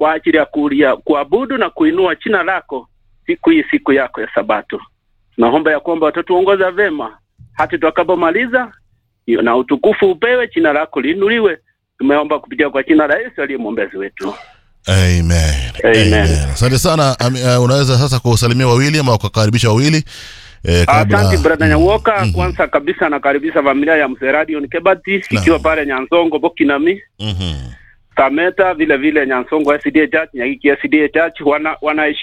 kwa ajili ya kulia kuabudu na kuinua jina lako siku hii, siku yako ya Sabato. Tunaomba ya kwamba watatuongoza vema hata tutakapomaliza, na utukufu upewe, jina lako liinuliwe. Tumeomba kupitia kwa jina la Yesu aliye mwombezi wetu. Amen. Amen. Amen. Asante sana. Ami- uh, unaweza sasa kusalimia wawili ama kukaribisha wawili eh, kabla Asante brother Mm. Nyawoka. Mhm. Kwanza kabisa nakaribisha familia ya mzee Radio Kebati Naam. ikiwa pale Nyansongo Bokinami Mhm. Sameta, vile vile Nyansongo SDA Church, Nyagiki SDA Church wana wanaishi